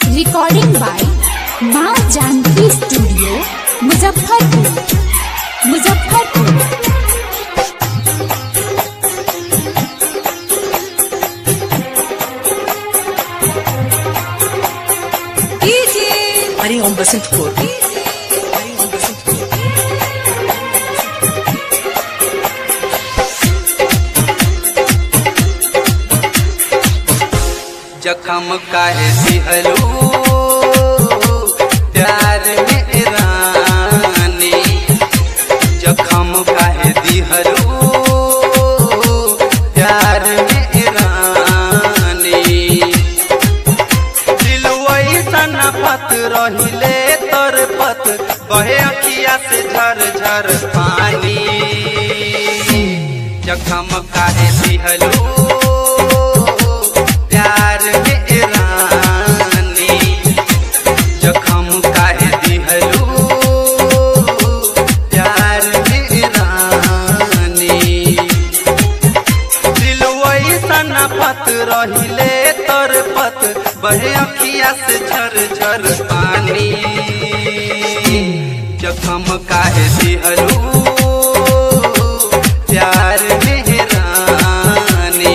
recording by Maa Janki studio Muzaffarpur Muzaffarpur Hariom Basantpur Hariom Basantpur जखम काहे दिहलू प्यार में रानी जखम काहे दिहलू प्यार में रानी दिलवई सन पत रहिले तर पत बहे अखिया से झर झर पानी जखम काहे दिहलू प्यार में रानी जखम काहे दिहलू प्यार में रानी दिलवई सन पत रहिले तर पत बहे अखिया से झर झर पानी जखम काहे दिहलू प्यार में रानी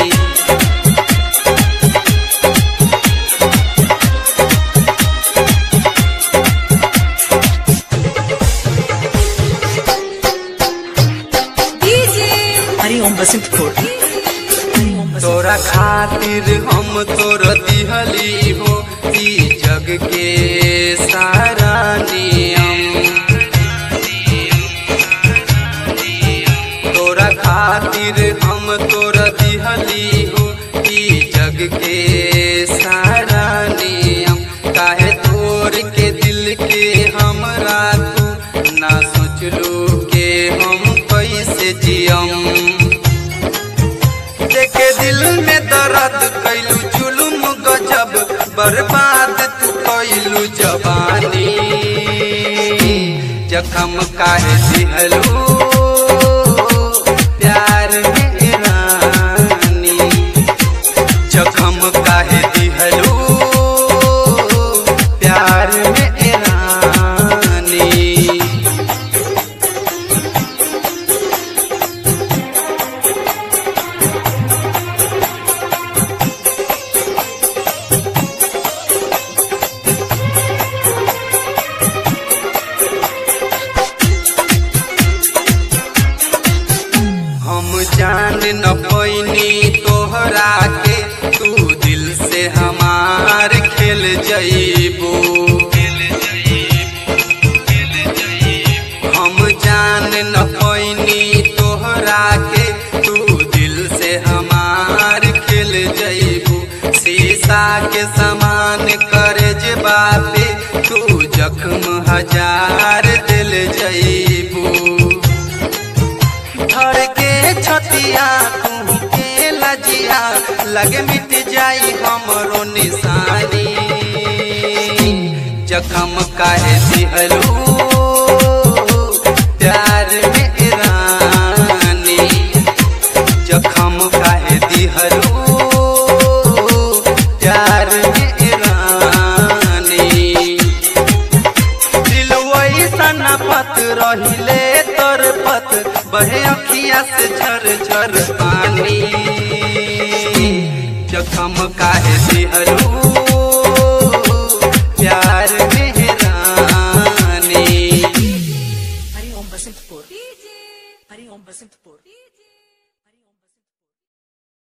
हरिओम बसंतपुर हरिओम बसंतपुर तोरा खातिर हम तोर दिहली हो ई जग के सारा नियम तोरा खातिर हम तोर दिहली हो ई जग के सारा नियम काहे तोर के दिल के हमरा तू ना सोचलू के हम कैसे जियम देखे दिल में दर्द कैलू जुलुम गजब बर्बाद तू कैलू जवानी जखम काहे दिहलू प्यार में रानी जखम काहे दिहलू प्यार में रानी हम जान न पैनी तोहरा के तू दिल से हमार खेल जईबू हम जान न पैनी तोहरा के तू दिल से हमार खेल जईबू शीशा के समान करे जे बापे तू जख्म हजार दिल जईबू धर के छतिया तू के लजिया लगे मिट जाई हमरो निशानी जखम काहे दिहलू प्यार में रानी जखम काहे दिहलू प्यार में रानी दिलवई सन पत रहिले तर पत बहे अखिया से झर झर पानी जखम काहे दिहलू प्यार में रानी हरिओम बसंतपुर हरिओम बसंतपुर